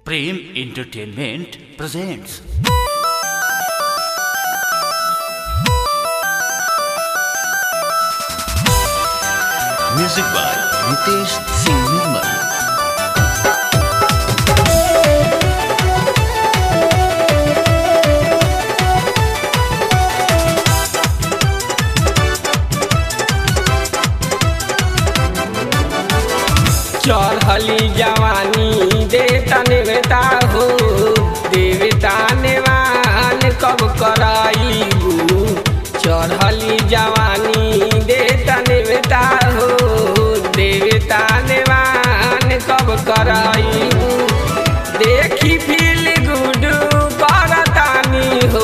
Prem Entertainment presents. Music by Nitesh Singh Nirmal. चढ़ली जवानी देता नेवता हो देवता नेवान कब कराईबू चढ़ली जवानी देता नेवता हो देवता नेवान कब कराईबू देखी फील गुड करतानी हो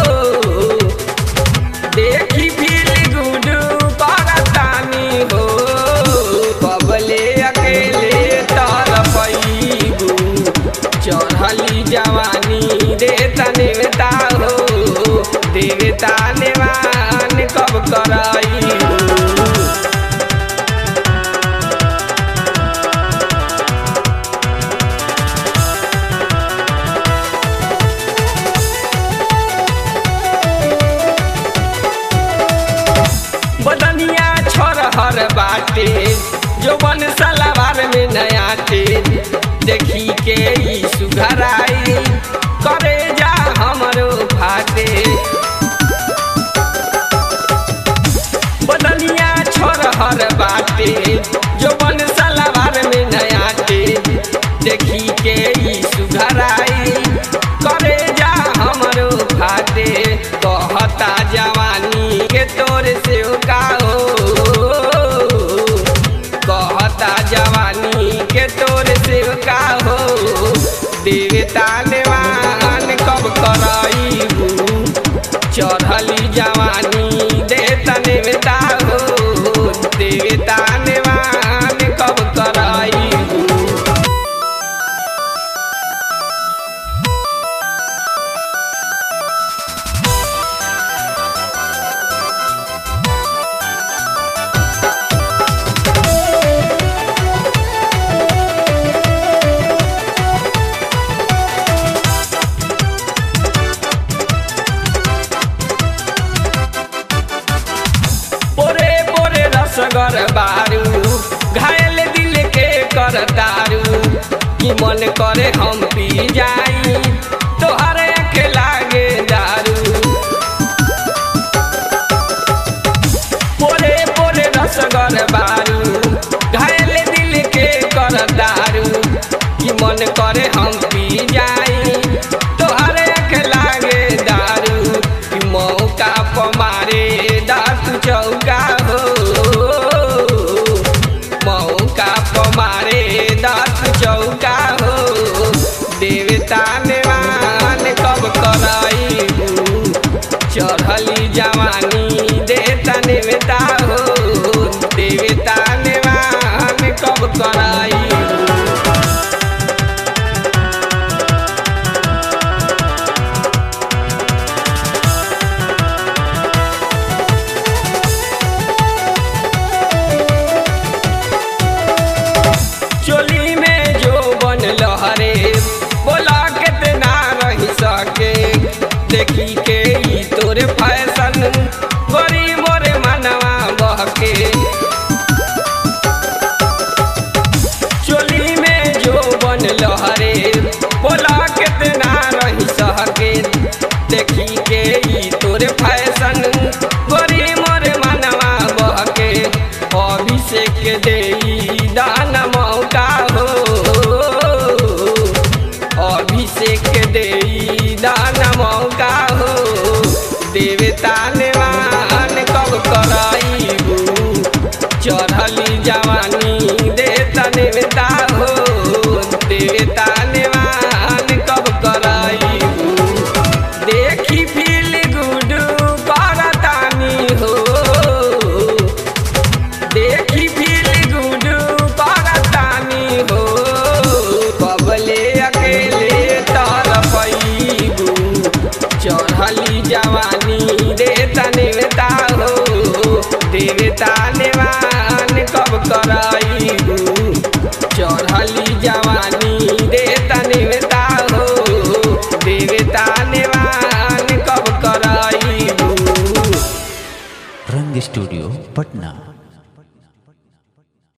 देखी फील गुड करतानी हो बबले अकेले तरफईबू चढ़ली जवानी देता नेवता हो देवता नेवान कब कराईबू बदनिया छोरहर बाटे जो बन सलवार में नयाटे देखी के ई सुघराई करे जा हमरो फाटे बदनिया छोरहर बाटे जो बन सलवार में नयाटे देखी के ई सुघराई करे जा हमरो फाटे कहता जवानी के तोर से का हो कहता जवानी के तोर से का हो देवता नेवान कब कराईबू चढ़ली जवानी देता नेवता हो देवता नेवान कब कराईबू पोरे पोरे रसगर बारू घायल दिल के कर दारू कि मन करे हम पी जाई तोहर आँख लागे दारू पोरे पोरे रसगर बारू घायल दिल के कर दारू कि मन करे हम पी जाई तोहर आँख लागे दारू कि मौका पर मारे दात चौका हो मौका पर मारे दात चौका हो देवता नेवान कब कराईबू चढ़ली जवानी देता नेवता हो देवता नेवान कब कराईबू चोली में जो बन लहरे बोला कितना रही सके देखी के ई तोरे फैशन रिकॉर्डिंग स्टूडियो पटना